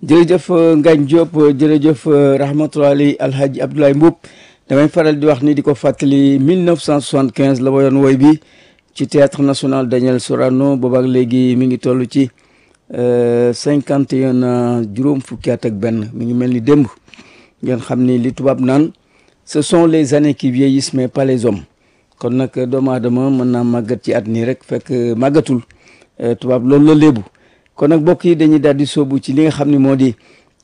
jërëjëf Ngagne Diop jërëjëf rahmatullahi alhaji Abdoulaye Mboup damay faral di wax ni di ko fàttali 1975 la woyoon woy bi ci théâtre national Daniel Sorano boobaak léegi mi ngi toll ci cinquante et un ans juróom fukki at ak benn mi ngi mel ni démb ngeen xam ni li tubaab naan ce sont les années qui vieillissent mais pas les hommes kon nag doomu aadama mën naa màggat ci at nii rek fekk màggatul tubaab loolu la léebu kon nag mbokk yi dañuy daal di sóobu ci li nga xam ne moo di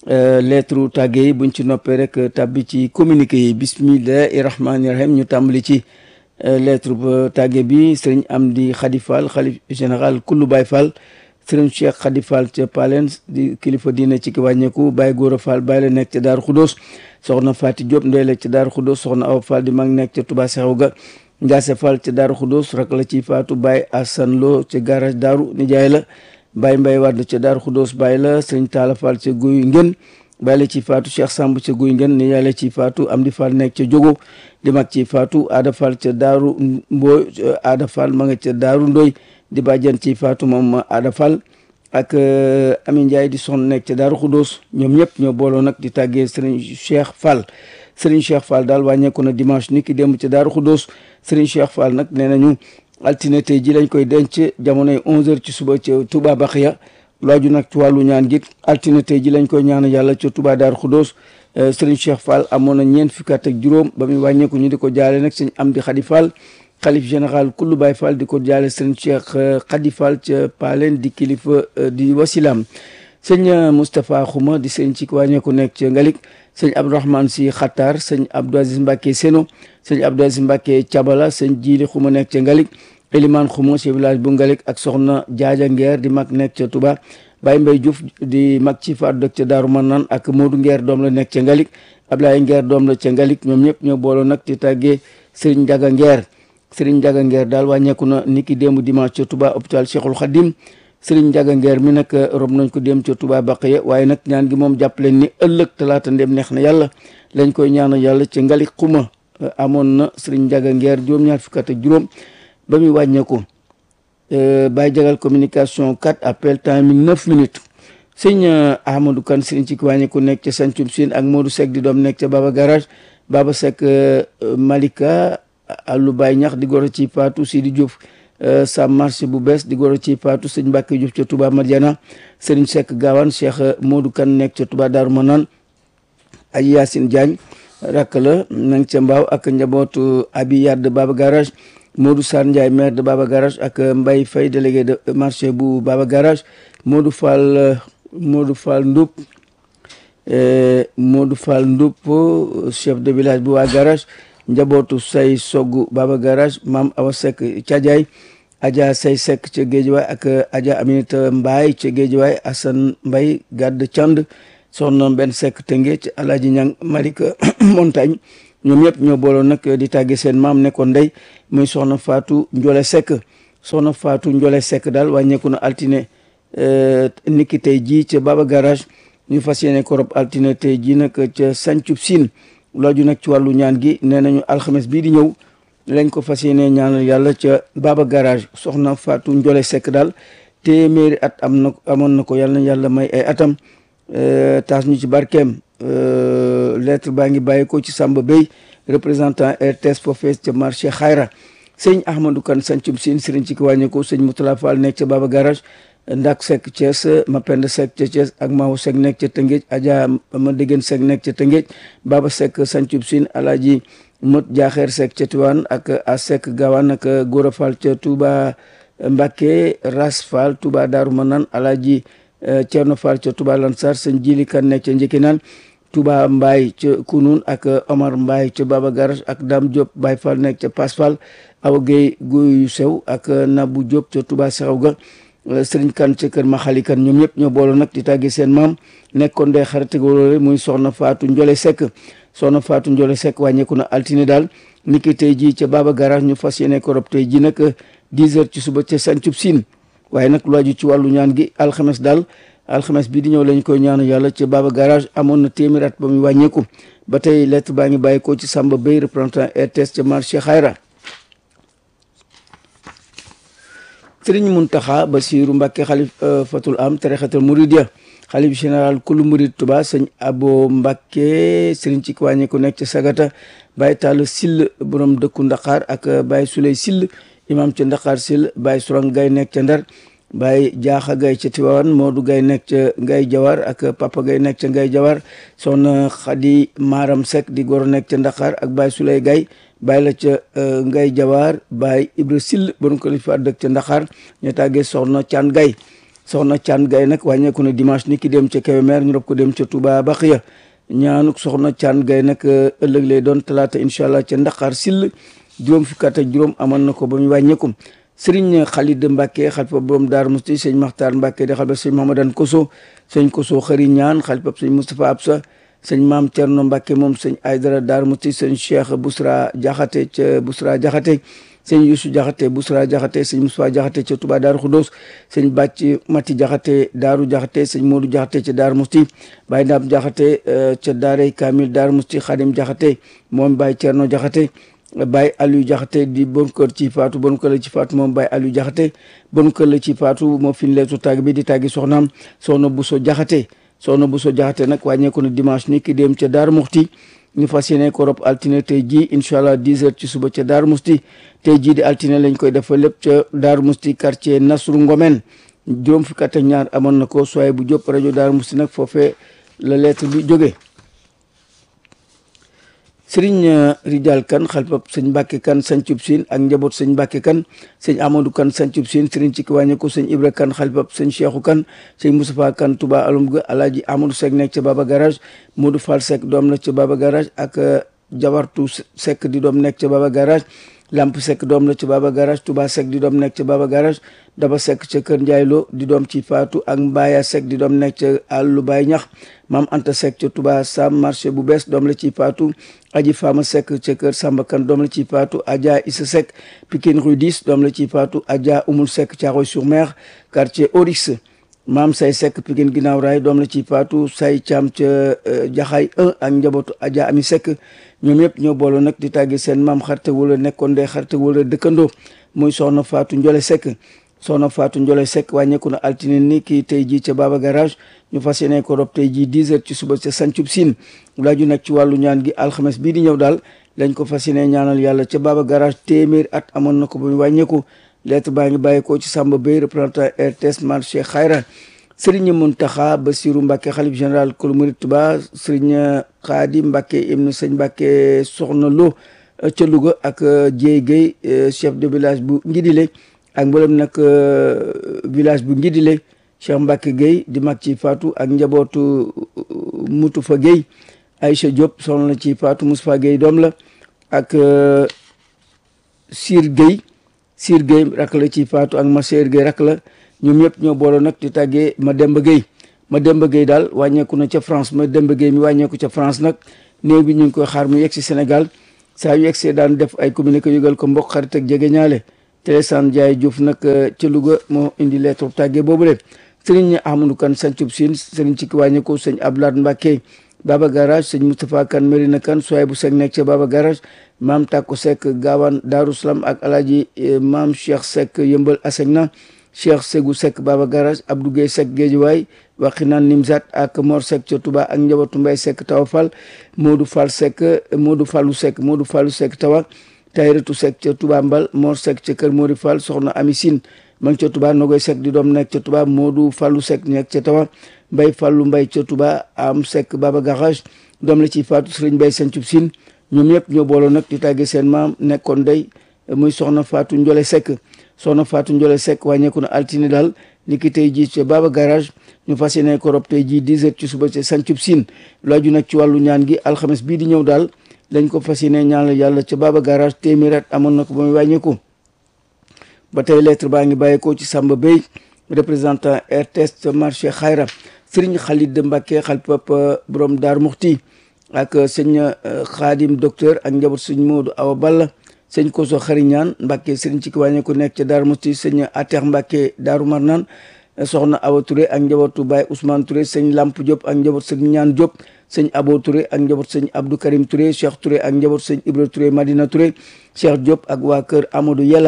lettre tàgge yi buñ ci noppee rek tàbbi ci communiqué yi bismillahi rahmaani rahim ñu tàmbali ci lettre ba tàgge bi sëriñ Amdi Khady Fall xalif général kullu Baye Fall sëriñ Cheikh Khady Fall ca Palen di kilifa diine ci ki wàññeeku Baye Gora Fall Baye la nekk ca Daaru Xudóos soxna Fati Diop ndey la ca Daaru Xudóos soxna Awa Fall di mag nekk ca Touba Seexu ga Ndiasse Fall ca Daaru Xudóos rak la ci faatu Baye Assane Lo ca garage Daaru nijaay la Baye Mbaye Wade ca Daaru Xudóos Baye la sëriñ Talla Fall ca Guy Ngën Baye la ci faatu Cheikh Samb ca Guy Ngën nijaay la ci faatu Amdi Fall nekk ca Jogo di mag ci faatu Ada Fall ca Daaru Mbooy Ada Fall ma nga ca Daaru Ndoy di bàjjan ci faatu moom Ada Fall ak Ami Ndiaye di son nekk ca Daaru Xudóos ñoom ñëpp ñoo booloo nag di tàggee sëriñ Cheikh Fall sëriñ Cheikh Fall daal wàññeeku na dimanche ni ki démb ca Daaru Xudóos sëriñ Cheikh Fall nag nee nañu altine tey ji lañ koy denc jamonoy 11h ci suba ca Touba Baxiya laaju nag ci wàllu ñaan gi altine tey ji lañ koy ñaan yàlla ca Touba Daaru Xudóos sëriñ Cheikh Fall amoon na ñeent fukki at ak juróom ba muy wàññeeku ñu di ko jaale nag sëñ Amdi Khady Fall xalif général kullu Baye Fall di ko jaale sëriñ Cheikh Khady Fall ca Palen di kilifa di wasilam sëñ Moustapha Xuma di sëñ ci wàññeeku nekk ca Ngalik sëñ Abdourahmane si Xattaar sëñ Abdou Aziz Mbacke Seno sëñ Abdou Aziz Mbacke Cabala sëñ Jiili Xuma nekk ca Ngalik Elimane Xuma ci village bu Ngalik ak soxna Jaaja Ngeer di mag nekk ca Touba Baye Mbaye Diouf di mag ci faatu dëkk ca Daaru Manaan ak Modou Ngeer doom la nekk ca Ngalik Ablaye Ngeer doom la ca Ngalik ñoom ñëpp ñoo booloo nag di tàggee Serigne Ndiaga Ngeer Serigne Ndiaga Ngeer daal wàññeeku na niki démb dimanche ca Touba hôpital Cheikhul Khadim Serigne Ndiaga Ngeer mi nag rob nañ ko dem ca Touba Baqiya waaye nag ñaan gi moom jàpp leen ni ëllëg talaata ndem neex na yàlla lañ koy ñaanal yàlla ca Ngalik xuma amoon na Serigne Ndiaga Ngeer juróom-ñaar fukk ak juróom ba muy wàññeeku Baye Jagal communication 4 appel timing 9 minutes sëñ Ahmadou Kane Serigne ci ki wàññeeku nekk ca Sancum Sine ak Modou Seck di doom nekk ca Baba Garage Baba Seck Malika Allu Baye ñax di goro ci Fatou Sidi Diouf sa marché bu bees di goro ci Fatou sëñ Mbacke Diouf ca Touba Madiana Serigne Seck Gawane Cheikh Modou Kane nekk ca Touba Darou Manane ay Yacine Diagne rakk la nang ca Mbaaw ak njabootu Abi Yad Baba Garage Modou Sarr Ndiaye maire de Baba Garage ak Mbaye Faye délégué de marché bu Baba Garage Modou Fall Modou Fall Ndoup Modou Fall Ndoup chef de village bu waa garage njabootu say soggu Baba Garage maam Awa Seck Cadiaye Adja say Seck ca Géejawaay ak Adja Aminata Mbaye ca Géejawaay Assane Mbaye Gadd Cand soxna benn Seck Tënge ci Alaaji Ñang Malika Montagne ñoom ñëpp ñoo booloon nag di tàgge seen maam nekkoon ndey muy soxna Fatou Ndiole Seck soxna Fatou Ndiole Seck daal wàññeeku na altine niki tey jii ca Baba Garage ñu fas yéene ko rob altine tey jii nag ca Sancub Sine looju nag ci wàllu ñaan gi nee nañu alxames bii di ñëw lañ ko fas yéene ñaanal yàlla ca Baba Garage soxna Fatou Ndiole Seck daal téeméeri at am na amoon na ko yàlla na yàlla may ay atam taas ñu ci barkeem lettre baa ngi bàyyi ko ci Samba Bey représentant RTS Fofes ca marché Xayra sëñ Ahmadou Kane Sancum Sine sëriñ ci ki wàññeeku sëñ Moutala Fall nekk ca Baba Garage Ndak Seck Thiès Mapenda Seck ca Thiès ak Mahu Seck nekk ca Tëngéej Adja ma déggen Seck nekk ca Tëngéej Baba Seck Sancum Sine Alaaji Mot Jaaxeer Seck ca Tiwaan ak a Seck Gawane ak Gora Fall ca Touba Mbacké Ras Fall Touba Daaru Manaan Alaaji Thierno Fall ca Touba Lansar sëñ Jili Kan nekk ca Njëkkinaan Touba Mbaye ca Kunun ak Omar Mbaye ca Baba Garage ak Dame Diop Baye Fall nekk ca Pass Fall Awa Gueye Guyu Sew ak Nabou Diop ca Touba Seexaw ga Sëriñ Kan ca kër Maxali Kan ñoom ñëpp ñoo booloo nag di tàggee seen maam nekkoon day xarate wóolóore muy soxna Fatou Ndiole Seck soxna Fatou Ndiole Seck wàññeeku na altine daal niki tey jii ca Baba Garage ñu fas yéene ko rob tey ji nag 10 heures ci suba ca Sancub Sine waaye nag lu aju ci wàllu ñaan gi alxames daal alxames bii di ñëw lañ koy ñaanu yàlla ca Baba Garage amoon na téeméer at ba muy wàññeeku ba tey lettre baa ngi bàyyi ko ci Samba Bey représentant RTS ca marché Xayra sëriñ Muntaxa Basiru Mbàkke xalif fatul am tarixatul muridiya xalif général kulu murid Tuba sëñ Abo Mbàkke sëriñ ci wàññi ku nekk ca Sagata Baye Tall Sill borom dëkku Ndakaar ak Baye Suley Sill imam ca Ndakaar Sill Baye Surang Gay nekk ca Ndar Baye Jaaxa Gay ca Tiwaawan Moodu Gay nekk ca Ngay Jawar ak Papa Gay nekk ca Ngay Jawar soxna Xadi Maram Seck di goro nekk ca Ndakaar ak Baye Suley Gay Baye la ca Ngay Jawar Baye Ibra Sill borom ko li fa dëkk ca Ndakaar ñu tàggee soxna Caan Gay soxna Caan Gay nag wàññeeku na dimanche ni ki dem ca Kébémer ñu rob ko dem ca Touba Baxiya ñaanuk soxna Caan Gay nag ëllëg lay doon talaata incha allah ca Ndakaar Sill juróom fukki at ak juróom amoon na ko ba mu wàññeeku sëriñ Khalid Mbacke xalifa borom Daaru Musti sëñ Maxtaar Mbacke di xalifa sëñ Mahamadan Koso sëñ Koso xëri ñaan xalifa sëñ Moustapha Absa sëñ Maam Cerno Mbacke moom sëñ Aydara Daaru Musti sëñ Cheikh Bousra Jaxate ca Bousra Jaxate sëñ Youssou Jaxate Bousra Jaxate sëñ Moustapha Jaxate ca Touba Daaru Xudoos sëñ Bàcc Mati Jaxate Daaru Jaxate sëñ Modou Jaxate ca Daaru Musti Baye Ndaam Jaxate ca Daaray Kamil Daaru Musti Xadim Jaxate moom Baye Cerno Jaxate Baye Aliou Jaxate di bon kër ci faatu bon kër la ci faatu moom Baye Aliou Jaxate bon kër la ci faatu moo fin leetu tàgg bi di tàggi soxnaam soxna Buso Jaxate soxna Buso Jaxate nag wàññeeku na dimanche ni ki dem ca Daaru Muxti ñu fas yéene ko rob altine tey jii incha allah 10 heures ci suba ca Daaru Musti tey jii di altine lañ koy defal lépp ca Daaru Musti quartier Nasru Ngomen juróom fukki at ak ñaar amoon na ko soye bu jóp rajo Daaru Musti nag foofee la lettre bi jógee sëriñ Rijal Kan xalifab sëñ Mbàkke Kan sancub siin ak njaboot sëñ Mbàkke Kan sëñ Amadou Kan sancub siin sëriñ ci kiwàññe ko sëñ Ibra Kan xalifab sëñ Cheikhu Kan sëñ Moustapha Kan Touba alum ga alaaji Amadou Seck nekk ca Baba Garage Modou Fall Seck doom la ca Baba Garage ak Jawartu Seck di doom nekk ca Baba Garage Lamp Seck doom la ca Baba Garage Touba Seck di doom nekk ca Baba Garage Daba Seck ca Kër Ndiaye Lo di doom ci Faatu ak Mbaaya Seck di doom nekk ca àllu Baay Ñax Maam Anta Seck ca Touba Sam marché bu bees doom la ci Faatu Aji Fama Seck ca Kër Samba Kan doom la ci Faatu Adja Issa Seck Pikine Rue 10 doom la ci Faatu Adja Umul Seck Thiaroye sur Mer quartier Orix Maam Say Seck Pikine Ginnaaw Raay doom la ci Faatu Say Caam ca Jaxaay 1 ak njabootu Adja Ami Seck ñoom yëpp ñoo booloo nag di tàggi seen maam xarte wala nekkoon dee xarte wala dëkkandoo muy soxna Faatu Njole Seck soxna Faatu Njole Seck wàññeeku na altine ni kii tey jii ca Baba Garage ñu fas yéene ko rob tey jii 10 heures ci suba ca Sancub Siin laaju nag ci wàllu ñaan gi alxames bii di ñëw daal lañ ko fas yéene ñaanal yàlla ca Baba Garage téeméer at amoon na ko ba mu wàññeeku lettre baa ngi bàyyeekoo ci Samba Bey représentant RTS marché Xayra Sëriñ Muntaxa Basiru Mbàkke xalif général kulu murid Tuba Sëriñ Xaadi Mbàkke ibnu sëñ Mbàkke Soxna Lo ca Louga ak Jéey Guèye chef de village bu Ngidile ak mboolem nag village bu Ngidile Cheikh Mbacke Guèye di mag ci Fatou ak njabootu Mutufa Guèye Aïcha Diop soxna la ci Fatou Moustapha Guèye doom la ak Sir Guèye Sir Guèye rak la ci Fatou ak Masseer Guèye rak la ñoom ñëpp ñoo booloo nag di tàggee Mademba Guèye Mademba Guèye daal wàññeeku na ca France Mademba Guèye mi wàññeeku ca France nag néew bi ñu ngi koy xaar mu yegg si Sénégal saa yu yegsee daan def ay communiqué yëgal ko mbokk xarit ak jege ñaale Télésane Ndiaye Diouf nag ca Louga moo indi lettre tàggee boobu le sëriñ Amadou Kane sancub Siin sëriñ ci ki wàññeeku sëñ Abdoulaye Mbacke Baba Garage sëñ Moustapha Kane Merina Kane soay bu Seck nekk ca Baba Garage maam Takku Seck Gaawaan Daaru Salaam ak alaaji maam Cheikh Seck yëmbal Asegna Cheikh Segou Seck Baba Garage Abdou Guèye Seck Géejuwaay Waxinaan Nimzat ak Mor Seck ca Touba ak njabootu Mbay Seck Tawa Fall Modou Fall Seck Modou Fallou Seck Modou Fallou Seck Tawa Tayratu Seck ca Touba Mbal Mor Seck ca Kër Mori Fall soxna Ami Sine ma ngi ca Touba Nogoy Seck di doom nekk ca Touba Modou Fallou Seck nekk ca Tawa Mbay Fallou Mbay ca Touba am Seck Baba Garage doom la ci Fatou Sëriñ Mbay Sancub Sine ñoom ñëpp ñoo booloo nag di tàggee seen maam nekkoon day muy soxna Fatou Ndiole Seck soxna Fatou Ndiole Seck wàññeeku na altine daal ni ki tey jii ca Baba Garage ñu fas yéene ko rob tey jii 10 heures ci suba ca Sancub Sine laaju nag ci wàllu ñaan gi alxames bii di ñëw daal lañ ko fas yéene ñaanal yàlla ca Baba Garage téeméer at amoon na ko ba muy wàññeeku ba tey lettre baa ngi bàyyeekoo ci Samba Bey représentant RTS marché Xayra Serigne Khalid Mbacke xalpap borom Daar Muxti ak sëñ Xaadim docteur ak njaboot sëñ Modou Awa Balla sëñ Koso Xariñaan Mbacke Serigne ci ki wàññeeku nekk ca Daar Muxti sëñ Atex Mbacke Daaru Marnaan soxna Awa Touré ak njabootu Baye Ousmane Touré sëñ Lamp Diop ak njaboot sëñ Ñaan Diop sëñ Abo Touré ak njaboot sëñ Abdou Karim Touré Cheikh Touré ak njaboot sëñ Ibra Touré Madina Touré Cheikh Diop ak waa kër Amadou Yella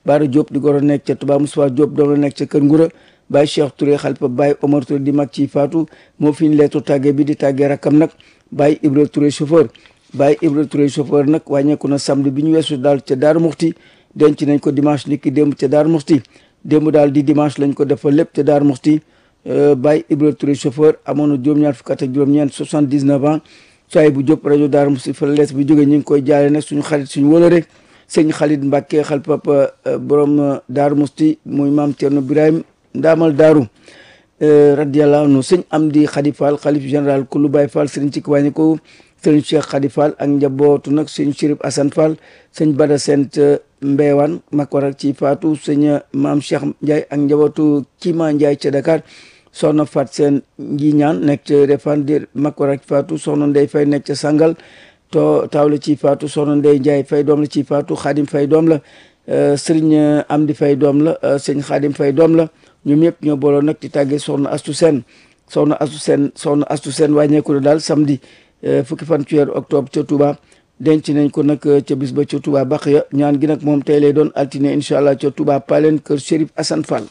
Baara Diop di goro nekk ca Touba Moussa Diop doom la nekk ca Kër Ngura Baye Cheikh Touré xalifa Baye Omar Touré di mag ci faatu moo fi ñu leetu tàggee bi di tàggee rakkam nag Baye Ibra Touré chauffeur Baye Ibra Touré chauffeur nag wàññeeku na samedi bi ñu weesu daal ca Daaru Muxti denc nañ ko dimanche niki démb ca Daaru Muxti démb daal di dimanche lañ ko defal lépp ca Daaru Muxti Baye Ibra Touré chauffeur amoon na juróom-ñaar fukk ak juróom-ñeent 79 ans saay bu jóp rajo Daaru Muxti fa lees bi jógee ñu ngi koy jaale nag suñu xarit suñu wóolare sëñ Xalit Mbàkke xal papa borom Daaru Muxti muy maam Cerno Birahim ndaamal daaru radiyallahu anhu sëñ Amdi Xadi Fall xalif général kulu Baye Fall sëriñ ci wàññi ko sëriñ Cheikh Xadi Fall ak njabootu nag sëñ Chérif Assane Fall sëñ Bada Sent Mbeewaan Makwarak ci faatu sëñ maam Cheikh Ndiaye ak njabootu Kima Ndiaye ca Dakar soxna Fat Seen ngi ñaan nekk ca Refane di Makwarak ci faatu soxna Ndey Fay nekk ca Sangal to taaw la ci faatu soxna Ndey Ndiaye Fay doom la ci faatu Xaadim Fay doom la sëriñ Amdi Fay doom la sëñ Xaadim Fay doom la ñoom ñëpp ñoo booloo nag di tàggee soxna Astu Seen soxna Astu Seen soxna Astu Seen wàññeeku na daal samedi fukki fan ci weeru octobre ca Touba denc nañ ko nag ca bis ba ca Touba Baxiya ñaan gi nag moom tey lay doon altine incha allah ca Touba Palen kër Chérif Assane Fall.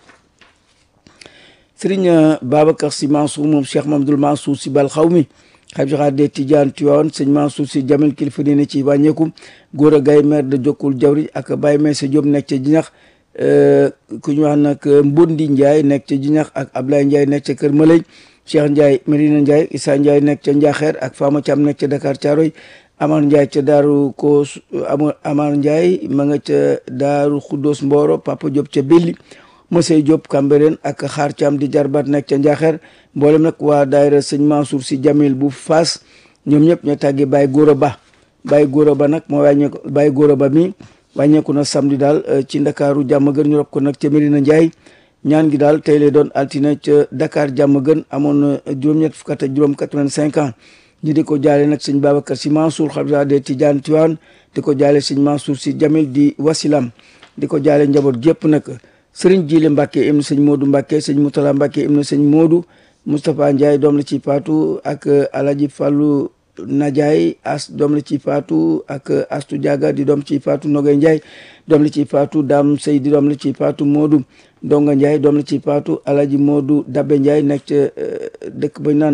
Serigne Babacar Sy Mansour moom Cheikh Mamadou Mansour Sy Bal xaw mi xam joxaat de Tidiane Tiwaawan sëñ Mansour Sy Jamil kilifa diine ci wàññeeku góor a gay maire de Jokkul Jawri ak Baye Meysa Diop nekk ca Jinax ku ñu wax nag Mbondi Ndiaye nekk ca Jinax ak Ablaye Ndiaye nekk ca Kër Malay Cheikh Ndiaye Medina Ndiaye Issa Ndiaye nekk ca Njaxeer ak Fama Thiam nekk ca Dakar Thiaroy Amar Ndiaye ca Daaru ko Amar Ndiaye ma nga ca Daaru Xuddoos Mboro Papa Diop ca Belli Mosey Diop Cambérène ak Xaar Thiam di jarbaat nekk ca Njaxeer mboolem nag waa daayira sëñ Mansour Sy Jamil bu Faas ñoom ñëpp ñoo tàggi Baye Gora Ba Baye Gora Ba nag moo wàññeeku Baye Gora Ba mi wàññeeku na samedi daal ci ndakaaru jàmm gën ñu rob ko nag ca Medina Ndiaye ñaan gi daal tey lay doon altine ca Dakar jàmm gën amoon na juróom-ñett fukk ak juróom 85 ans ñi di ko jaale nag sëñ Babacar Sy Mansour xalifa de Tidiane Tiwaan di ko jaale sëñ Mansour Sy Jamil di wasilam di ko jaale njaboot gépp nag sëriñ Jile Mbàkke im na sëñ Moodu Mbàkke sëñ Moutala Mbàkke im na sëñ Moodu Moustapha Ndiaye doom la ci faatu ak Alaji Fàllu Najaay as doom la ci faatu ak Astu Diaga di doom ci faatu Nogay Ndiaye doom la ci faatu Dam Sey di doom la ci faatu Moodu Donga Ndiaye doom la ci faatu Alaji Moodu Dabbe Ndiaye nekk ca dëkk bañ naan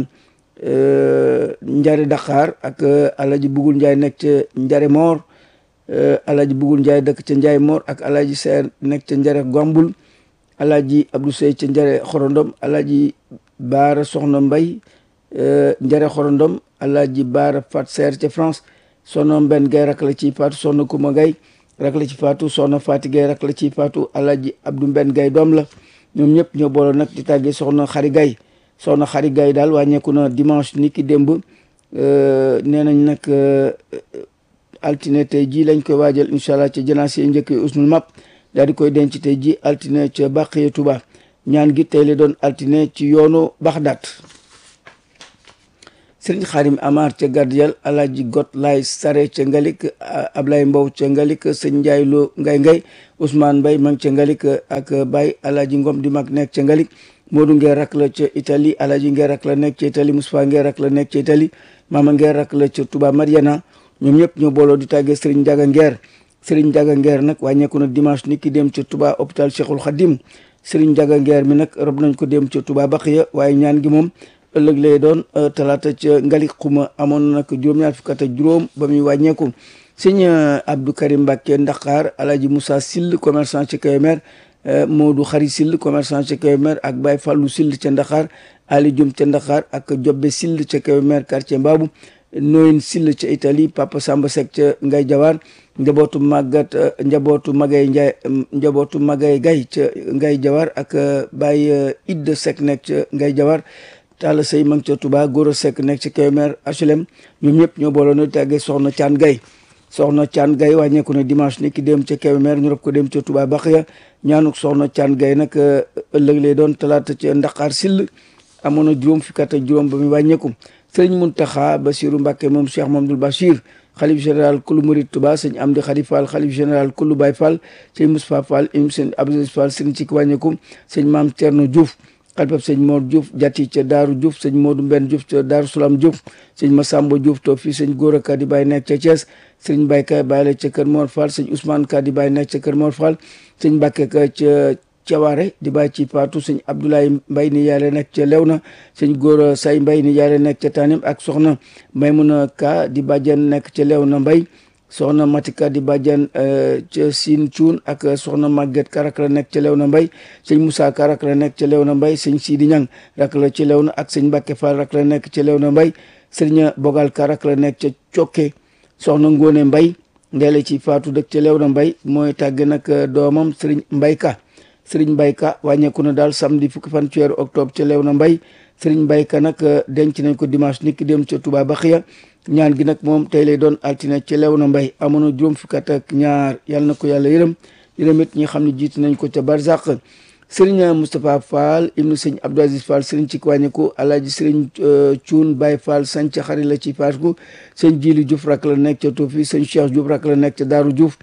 Njare Dakar ak Alaji Bugul Ndiaye nekk ca Njare Moor Alaji Bugul Ndiaye dëkk ca Ndiaye Moor ak Alaji Seer nekk ca Njare Gombul Alaji Abdou Sey ca Njare Xorondom Alaji Baara Soxna Mbay Njare Xorondom Alaaji Baara Fat Seer ca France soxna Mbenn Gay rak la ci faatu soxna Kuma Gay rak la ci faatu soxna Faati Gay rak la ci faatu Alaaji Abdou Mbenn Gay doom la ñoom ñëpp ñoo booloo nag di tàggee soxna Xari Gay soxna Xari Gay daal wàññeeku na dimanche ni ki démb nee nañ nag altine tey jii lañ koy waajal incha allah ca janaase njëkk usnul map daal di koy denc tey ji altine ca Baqiya Tuba ñaan gi tey la doon altine ci yoonu Baxdaat sëriñ xaarim amar ca gardiyal alaaji got laay sare ca ngalik ablay mbow ca ngalik sëñ njaay loo ngay ngay ousmane mbay ma ngi ca ngalik ak bay alaaji ngom di mag nekk ca ngalik moodu ngeer rak la ca italie alaaji ngeer rak la nekk ca italie moustapha ngeer rak la nekk ca italie mama ngeer rak la ca touba mariana ñoom ñëpp ñoo booloo di tàggee sëriñ njaga ngeer sëriñ njaga ngeer nag wàññeeku na dimanche ni ki dem ca touba hôpital cheikhul khadim sëriñ njaga ngeer mi nag rob nañ ko dem ca touba baqiya waaye ñaan gi moom ëllëg lay doon talaata ca ngalik xuma amoon na nag juróom-ñaar fukk ak juróom ba muy wàññeeku sëñ Abdou Karim Mbacke Ndakar Alaaji Moussa Sill commerçant ca Kébémer Modou Xari Sill commerçant ca Kébémer ak Baye Fallou Sill ca Ndakar Ali Diom ca Ndakar ak Jobbe Sill ca Kébémer quartier Mbaabu Noyin Sill ca Italie Papa Samba Seck ca Ngay Jawar njabootu màggat njabootu Magay Ndiaye njabootu Magay Gay ca Ngay Jawar ak Baye Idda Seck nekk ca Ngay Jawar Talla Sey ma ngi ca Touba Goro Seck nekk ci Kébémer HLM ñoom ñëpp ñoo booloo na tàggee soxna Caan Gay soxna Caan Gay wàññeeku na dimanche ni ki dem ca Kébémer ñu rob ko dem ca Touba Baxiya ñaanuk soxna Caan Gay nag ëllëg lay doon talaata ca Ndaqaar Sill amoon na juróom fukki at ak juróom ba muy wàññeeku sëriñ Muntaxa Basiru Mbàkke moom Cheikh Mamadou Bachir xalif général kulu murid Touba sëñ Amdi Xadi Fall xalif général kulu Baye Fall sëñ Moustapha Fall im sëñ Abdou Fall sëñ ci wàññeeku sëñ Maam Thierno Diouf xalifab sëñ Mor Diouf jati ca Daaru Diouf sëñ Modou Mbenn Diouf ca Daaru Salaam Diouf sëñ Massamba Diouf to fii sëñ Gora Ka di bàyyi nekk ca Thiès sëñ Mbaye Ka bàyyi la ca Kër Mor Fall sëñ Ousmane Ka di bàyyi nekk ca Kër Mor Fall sëñ Mbacke Ka ca Cawaare di bàyyi ci Fatou sëñ Abdoulaye Mbaye ni yàlla nekk ca Lewna sëñ Gora Say Mbaye ni yàlla nekk ca Tanim ak soxna Maymuna Ka di bàjjen nekk ca Lewna Mbaye soxna Matika di bàjjan ca Siin Cuun ak soxna Maguette Ka rak la nekk ca Lewna Mbay sëñ Moussa Ka rak la nekk ca Lewna Mbay sëñ Sidi Ñang rak la ca Lewna ak sëñ Mbàkke Fall rak la nekk ca Lewna Mbay sëriñ Bogal Ka rak la nekk ca Cokke soxna Ngóone Mbay ndeele ci Faatu dëkk ca Lewna Mbay mooy tàgge nag doomam sëriñ Mbay Ka sëriñ Mbay Ka wàññeeku na daal samedi fukki fan ci weeru octobre ca Lewna Mbay sëriñ Mbay Ka nag denc nañ ko dimanche niki dem ca Touba Baxiya ñaan gi nag moom tey lay doon altine ci Lewna Mbay amoon na juróom fukki at ak ñaar yàlla na ko yàlla yërëm yërëm it ñi xam ne jiitu nañ ko ca Barzak sëriñ Moustapha Fall ibnu sëñ Abdou Aziz Fall sëriñ ci wàññeeku alaaji sëriñ Cuun Baye Fall sañ ca xari la ci Faasku sëñ Jili Diouf rak la nekk ca Tuufi sëñ Cheikh Diouf rak la nekk ca Daaru Diouf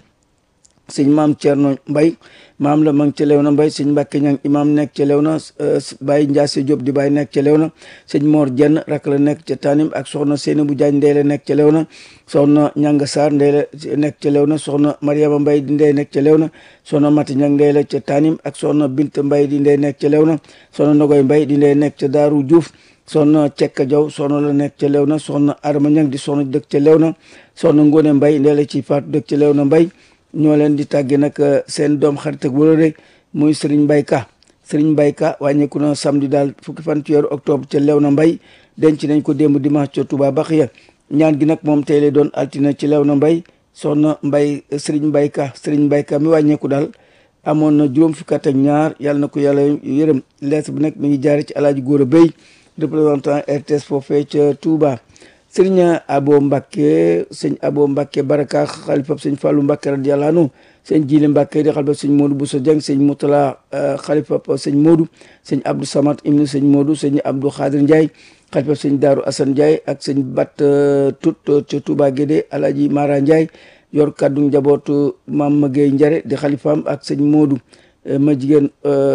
sëñ maam Thierno Mbay maam la ma ngi ca Lewna Mbay sëñ Mbàkke Ñang imam nekk ca Lewna Baye Ndiasse Diop di Baye nekk ca Lewna sëñ Mor Jenn rak la nekk ca Tanim ak soxna Seyni bu Jaañ ndey la nekk ca Lewna soxna Ñanga Sarr ndey la nekk ca Lewna soxna Mariama Mbay di ndey nekk ca Lewna soxna Mati Ñang ndey la ca Tanim ak soxna Bint Mbay di ndey nekk ca Lewna soxna Nogoy Mbay di ndey nekk ca Daaru Diouf soxna Cekka Jaw soxna la nekk ca Lewna soxna Adama Ñang di soxna dëkk ca Lewna soxna Ngóone Mbay ndey la ci faatu dëkk ca Lewna Mbay ñoo leen di tàgge nag seen doom xarit ak wërëre muy Serigne Mbaye Ka Serigne Mbaye Ka wàññeeku na samedi daal fukki fan ci weeru octobre ca Lewna Mbay denc nañ ko démb dimanche ca Touba Baxiya ñaan gi nag moom tey lay doon altine ci Lewna Mbay soxna Mbay Serigne Mbaye Ka Serigne Mbaye Ka mi wàññeeku daal amoon na juróom fukki at ak ñaar yàlla na ko yàlla yërëm lettre bi nag mi ngi jaare ci alaaji Góora Bey représentant RTS foofee ca Touba sëriñ abo mbàkke sëñ abo mbàkke baraka xalifab sëñ fàllu mbàkke radiyallahu anhu sëñ jili mbàkke di xalifab sëñ moodu buso jeng sëñ mutala xalifab sëñ moodu sëñ abdou samad ibnu sëñ moodu sëñ abdou xaadir ndiaye xalifab sëñ daaru asan ndiaye ak sëñ bat tut ca touba guédé alaji mara ndiaye yor kaddu njabootu mam magey njare di xalifaam ak sëñ moodu ma jigéen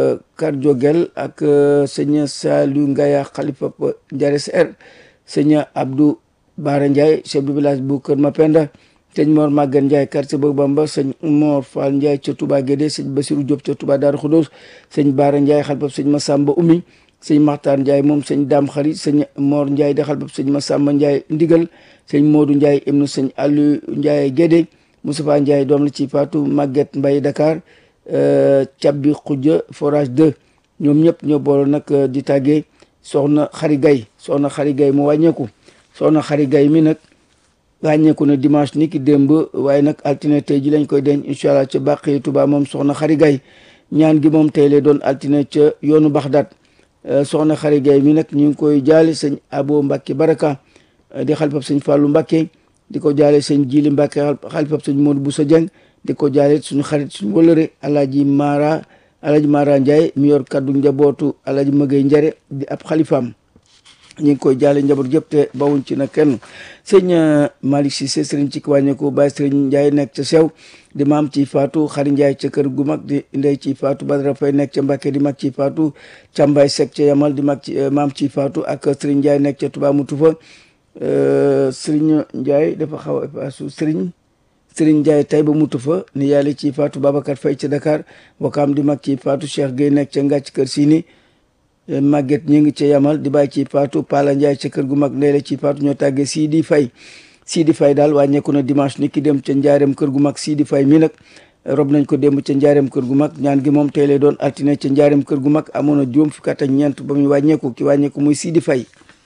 karjogel ak sëñ salu ngaya xalifab njare ser sëñ abdou Baara Ndiaye chef du village bu Kër Mapenda sëñ Mor Maguette Ndiaye quartier Bëgg Bamba sëñ Mor Fall Ndiaye ca Touba Guédé sëñ Basirou Diop ca Touba Darou Khoudoss sëñ Baara Ndiaye xalbab sëñ Massamba Oumy sëñ Maxtaar Ndiaye moom sëñ Dame Xari sëñ Mor Ndiaye di xalbab sëñ Massamba Ndiaye Ndigal sëñ Modou Ndiaye ibnu sëñ Aliou Ndiaye Guédé Moustapha Ndiaye doom la ci Fatou Maguette Mbaye Dakar Cabbi Khoudia forage 2 ñoom ñëpp ñoo boole nag di tàggee soxna Xari Gay soxna Xari Gay mu wàññeeku soxna xari gay mi nag wàññeeku na dimanche ni ki démb waaye nag altine tey ji lañ koy denc incha allah ca bàqi Tuba moom soxna xari gay ñaan gi moom tey lay doon altine ca yoonu Baxdaat soxna xari gay mi nag ñu ngi koy jaale sëñ abo Mbàkke baraka di xalifab sëñ Fàllu Mbàkke di ko jaale sëñ jili Mbàkke xalifab sëñ Moodu Busa Jeng di ko jaale suñu xarit suñu wëlëre alaaji Mara alaaji Mara Ndiaye mi yor kaddu njabootu alaaji Mëgay Njare di ab xalifaam ñu ngi koy jaale njaboot yëpp te bawuñ ci na kenn sëñ Malick Cissé sëriñ ci wàññeeku Baye sëriñ Ndiaye nekk ca sew di maam ci faatu xari Ndiaye ca kër gu mag di ndey ci faatu Badara Fay nekk ca Mbàkke di mag ci faatu Càmbaay Sekk ca Yamal di mag ci maam ci faatu ak sëriñ Ndiaye nekk ca Touba Moutou fa sëriñ Ndiaye dafa xaw a effacé sëriñ sëriñ Ndiaye tay ba Moutou fa ni yàlla ci faatu Babacar Fay ca Dakar wakaam di mag ci faatu Cheikh Gueye nekk ca Ngàcc kër Sini Maguette ñu ngi ca yamal di bàyyi ci faatu Pala Ndiaye ca kër gu mag ndeele ci faatu ñoo tàggee Sidi Fay Sidi Fay daal wàññeeku na dimanche ni ki dem ca njaareem kër gu mag Sidi Fay mi nag rob nañ ko démb ca njaareem kër gu mag ñaan gi moom tey lay doon altine ca njaareem kër gu mag amoon na juróom fukki at ak ñeent ba muy wàññeeku ki wàññeeku muy Sidi Fay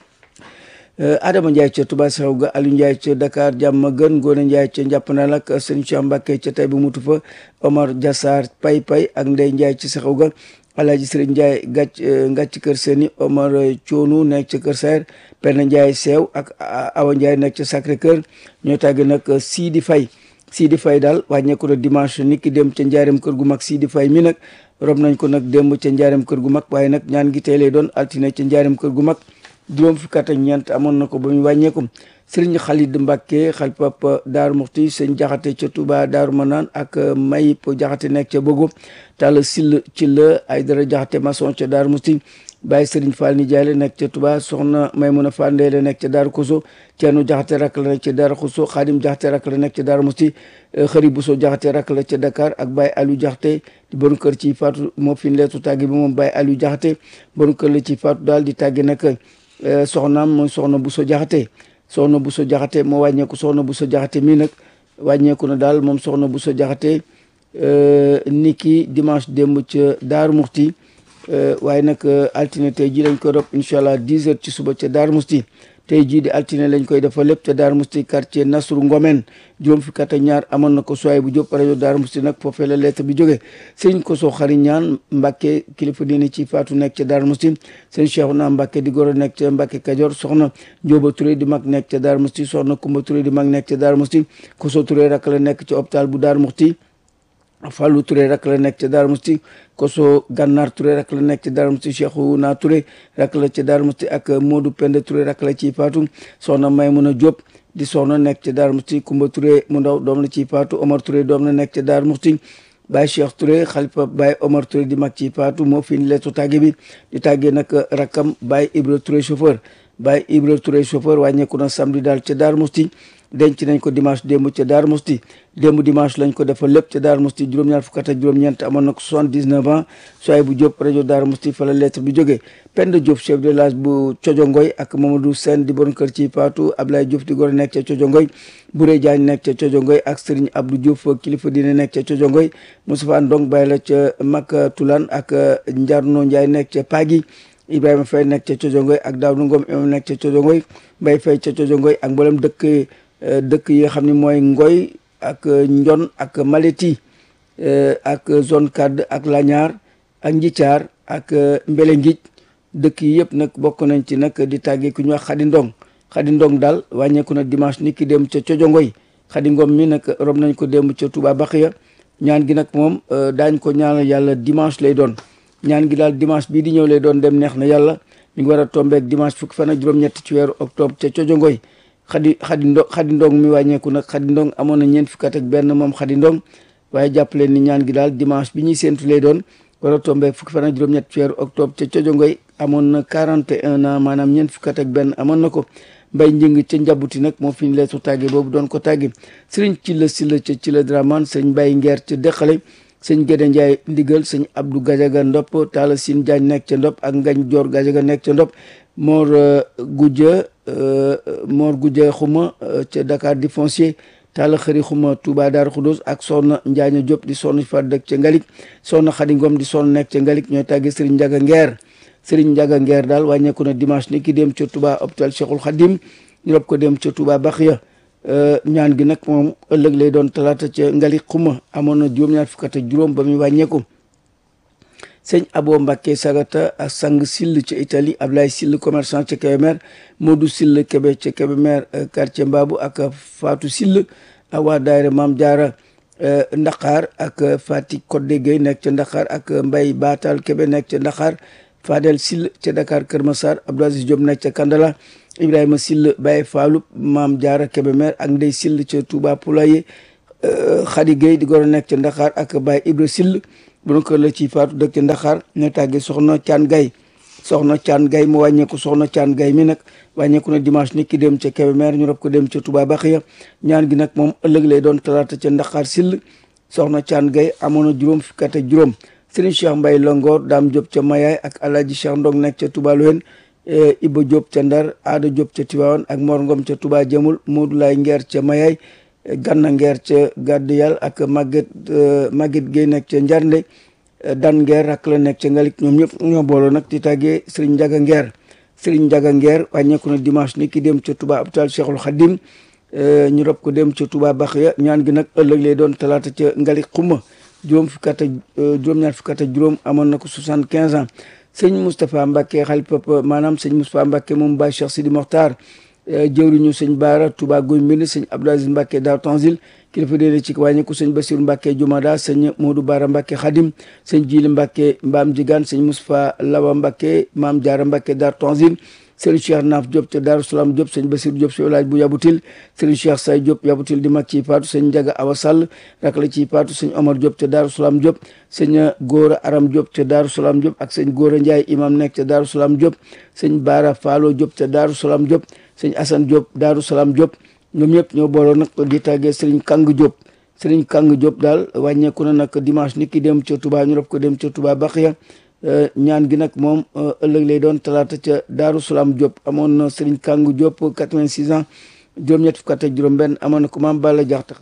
Adama Ndiaye ca Touba Saxaw ga Aliou Ndiaye ca Dakar jàmm gën Ngoone Ndiaye ca Njàppandal ak sëñ Cheikh Mbacke ca tay bu mutu fa Omar Diassar Pay Pay ak Ndey Ndiaye ci Saxaw ga Alaaji Sëriñ Ndiaye gàcc ngàcc kër seeni Omar Coonu nekk ca kër Saer Penda Ndiaye seew ak Awa Ndiaye nekk ca Sacré Cœur ñoo tàgg nag Sidi Fay Sidi Fay daal wàññeeku na dimanche ni ki dem ca njaareem kër gu mag Sidi Fay mi nag rob nañ ko nag démb ca njaareem kër gu mag waaye nag ñaan gi tey lay doon altine ca njaareem kër gu mag juróom fukki at ak ñeent amoon na ko ba muy wàññeeku sëriñ Xalid Mbàkke xalpap Daaru Muxti sëñ Jaxate ca Touba Daaru Manaan ak Mayip Jaxate nekk ca Bogo Talla Sill ci la ay dara Jaxate maçon ca Daaru Muxti Baye Serigne Fall Nijaay la nekk ca Touba soxna Maymuna Fall Ndey la nekk ca Daaru Koso Ceerno Jaxate rak la nekk ca Daaru Koso Xaadim Jaxate rak la nekk ca Daaru Musti Xëri Buso Jaxate rak la ca Dakar ak Baye Aliou Jaxate di bon kër ci faatu moo fi leetu tàgge bi moom Baye Aliou Jaxate bon kër la ci faatu daal di tàgge nag soxnaam mooy soxna Buso Jaxate soxna Buso Jaxate moo wàññeeku soxna Buso Jaxate mii nag wàññeeku na daal moom soxna Buso Jaxate niki dimanche démb ca Daaru Muxti waaye nag altine tey jii lañ koy rob incha allah 10 heures ci suba ca Daaru Musti tey jii di altine lañ koy defal lépp ca Daaru Musti quartier Nasru Ngomen juróom fukki at ak ñaar amoon na ko soay bu jóp rajo Daaru Musti nag foofee la lettre bi jógee sëñ ko soo xari ñaan Mbàkke kilifa diine ci faatu nekk ca Daaru Musti sëñ Cheikhouna Mbàkke di goro nekk ca Mbàkke Kajoor soxna Njóoba Touré di mag nekk ca Daaru Musti soxna Kumba Touré di mag nekk ca Daaru Musti Koso Touré rak la nekk ca hôpital bu Daaru Musti Fallou Touré rak la nekk ca Darou Musti Koso Gànnaar Touré rak la nekk ca Darou Musti Cheikhouna Touré rak la ca Darou Musti ak Modou Penda Touré rak la ciy faatu soxna Maymuna Diop di soxna nekk ca Darou Musti Kumba Touré mu ndaw doom la ciy faatu Omar Touré doom la nekk ca Darou Musti Baye Cheikh Touré xalifa Baye Omar Touré di mag ciy faatu moo fi leetu tàgge bi di tàggee nag rakkam Baye Ibra Touré chauffeur Baye Ibra Touré chauffeur wàññeeku na samedi daal ca Darou Musti denc nañ ko dimanche démb ca Darou Musti démb dimanche lañ ko defal lépp ca Darou Musti juróom-ñaar fukk ak juróom-ñeent amoon na ko 79 ans soay bu Diop rajo Darou Musti fa la lettre bi jógee Penda Diop chef de village bu Cojongoy ak Mamadou Sène di bon kër ci Paatu Ablaye Diop di gor nekk ca Cojongoy Bouré Diagne nekk ca Cojongoy ak Serigne Abdou Diouf kilifa dina nekk ca Cojongoy Moustapha Ndong Baye la ca Makka Tulan ak Njarno Ndiaye nekk ca Pagi Ibrahima Faye nekk ca Cojongoy ak Daawdu Ngom imam nekk ca Cojongoy Mbaye Faye ca Cojongoy ak mboolem dëkk dëkk yi nga xam ne mooy Ngoy ak Njon ak Maleti ak zone Kad ak Lañaar ak Njithaar ak Mbele Ngij dëkk yi yëpp nag bokk nañ ci nag di tàggee ku ñuy wax Xadi Ndong Xadi Ndong daal wàññeeku na dimanche ni ki dem ca Cojongoy Xadi Ngom mi nag rob nañ ko dem ca Touba Baxiya ñaan gi nag moom daañ ko ñaanal yàlla dimanche lay doon ñaan gi daal dimanche bii di ñëw lay doon dem neex na yàlla mi ngi war a tombeek dimanche fukki fan ak juróom-ñett ci weeru octobre ca Cojongoy xadi xadi ndo xadi ndong mi wàññeeku nag xadi ndong amoon na ñeent fukki at ak benn moom xadi ndong waaye jàpp leen ni ñaan gi daal dimanche bi ñuy séentu lay doon war a tombé fukki fan ak juróom-ñett ci weeru octobre ca cojongoy amoon na 41 ans maanaam ñeent fukki at ak benn amoon na ko mbay njëng ca njabuti nag moo fi ñu leetu tàgge boobu doon ko tàgge sëriñ ci la si la ca ci la draman sëñ mbay ngeer ca dëqale sëñ Gédé Ndiaye ndigal sëñ Abdou Gajaga Ndop Talla Sine Diagne nekk ca Ndop ak Ngañ Joor Gajaga nekk ca Ndop Mor Gudja Mor Gudja xuma ca Dakar di foncier Talla Xëri xuma Touba Darou Khoudoss ak Soxna Njaaña Diop di sonn fa dëkk ca Ngalik Soxna Xadi Ngom di sonn nekk ca Ngalik ñooy tàgge Serigne Ndiaga Ngeer Serigne Ndiaga Ngeer daal wàññeeku na dimanche ni ki dem ca Touba hôpital Cheikhul Khadim ñu rob ko dem ca Touba Baxiya ñaan gi nag moom ëllëg lay doon talaata ca Ngalik xuma amoon na juróom-ñaar fukk ak juróom ba muy wàññeeku sëñ Abo Mbacke Sagata ak sang Sill ca Italie Ablaye Sill commerçant ca Kébémer Modou Sill Kébé ca Kébémer quartier Mbabu ak Fatou Sill ak waa daayira Maam Jaara Ndaxaar ak Fatick Codé Gueye nekk ca Ndaxaar ak Mbay Batal Kébé nekk ca Ndaxaar Fadel Sill ca Dakar Kër Massar Abdou Aziz Diop nekk ca Kandala Ibrahima Sill Baye Fallou Maam Jaara Kébémer ak Ndey Sill ca Touba Poulaye Khady Gueye di goro nekk ca Ndaxaar ak Baye Ibra Sill bu kër la ci faatu dëkk ca Ndaxaar ñoo tàggee soxna Caan Gay soxna Caan Gay mu wàññeeku soxna Caan Gay mi nag wàññeeku na dimanche ni ki dem ca Kébémer ñu rob ko dem ca Touba Baxiya ñaan gi nag moom ëllëg lay doon talaata ca Ndaxaar Sill soxna Caan Gay amoon na juróom fukki at ak juróom Serigne Cheikh Mbaye Longoor Daam Diop ca Mayaay ak Alaaji Cheikh Ndong nekk ca Touba Loen Iba Diop ca Ndar Aada Diop ca Tiwaawan ak Mor Ngom ca Touba Jamul Modou Laay Ngeer ca Mayaay Ganna Ngeer ca Gàdd Yàlla ak Maguette Maguette Gueye nekk ca Njarnde Dan Ngeer rak la nekk ca Ngalik ñoom ñëpp ñoo booloo nag di tàggee Serigne Ndiaga Ngeer Serigne Ndiaga Ngeer wàññeeku na dimanche ni ki dem ca Touba hôpital Cheikhul Khadim ñu rob ko dem ca Touba Baxiya ñaan gi nag ëllëg lay doon talaata ca Ngalik xuma juróom fukki at ak juróom-ñaar fukki at ak juróom amoon na ko soixante quinze ans sëñ Moustapha Mbacke xalifa maanaam sëñ Moustapha Mbacke moom Baye Cheikh Sidi Mokhtar jëwriñu sëñ Baara Touba Guy Mbind sëñ Abdou Aziz Mbacke Daaru Tanzil kilifa déedéet ci wàññiku sëñ Basiru Mbàkke Jumada sëñ Moodu Baara Mbàkke Xadim sëñ Jili Mbàkke Mbaam Jigaan sëñ Moustapha Lawa Mbàkke Maam Jaara Mbàkke Dar Tanzil sëriñ Cheikh Naaf Diop ca Daaru Salaam Diop sëñ Basiru Diop si village bu Yabutil sëriñ Cheikh Say Diop Yabutil di mag ci paatu sëñ Njaga Awa Sall rak la ci paatu sëñ Omar Diop ca Daaru Salaam Diop sëñ Góora Aram Diop ca Daaru Salaam Diop ak sëñ Góora Njaay imam nekk ca Daaru Salaam Diop sëñ Baara Faalo Diop ca Daaru Salaam Diop sëñ Asan Diop Daaru Salaam Diop ñoom ñëpp ñoo booloo nag di tàggee sëriñ Kang Diop sëriñ Kang Diop daal wàññeeku na nag dimanche ni ki dem ca Touba ñu rob ko dem ca Touba Baxiya ñaan gi nag moom ëllëg lay doon talaata ca Daaru Salaam Diop amoon na sëriñ Kang Diop 86 ans juróom-ñett fukk ak juróom benn amoon na ko maam Balla Jaxta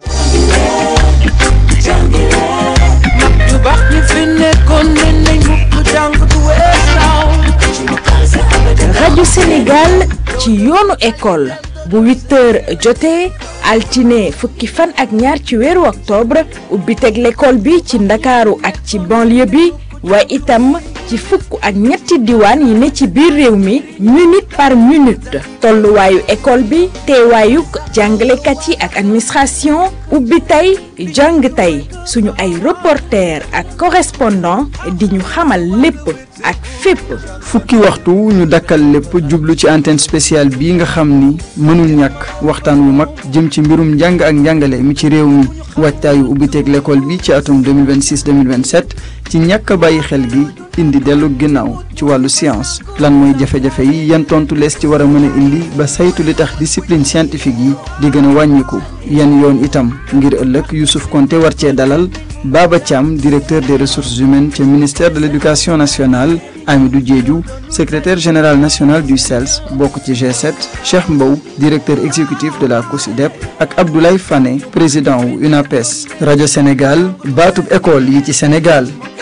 yu baax ñi fi nekkoon ne nañ mukk jàng du weesaaw rajo Sénégal ci yoonu école bu 8 heures jotee altine fukki fan ak ñaar ci weeru octobre ubbi teg l'école bi ci ndakaaru ak ci banlieue bi waaye itam ci fukk ak ñetti diwaan yi ne ci biir réew mi minute par minute tolluwaayu école bi teewaayuk jàngalekat yi ak administration ubbi tey jàng tey suñu ay reporter ak correspondant di ñu xamal lépp ak fépp fukki waxtu ñu dakkal lépp jublu ci antenne spéciale bii nga xam ni mënul ñàkk waxtaan wu mag jëm ci mbirum njàng ak njàngale mi ci réew mi waajtaayu ubbiteeg l'école bi ci atum 2026 2027 ci ñàkk a bàyyi xel gi indi dellu ginnaaw ci wàllu science lan mooy jafe-jafe yi yan tontu lees ci war a mën a indi ba saytu li tax discipline scientifique yi di gën a wàññiku yan yoon itam ngir ëllëg Youssouf Konté war cee dalal Baba Thiam directeur des ressources humaines ca ministère de l'éducation nationale Amidou Diédhiou secrétaire général national du CELS bokk ci G7 Cheikh Mbow directeur exécutif de la COSIDEP ak Abdoulaye Fane président wu UNAPES rajo Sénégal baatub école yi ci Sénégal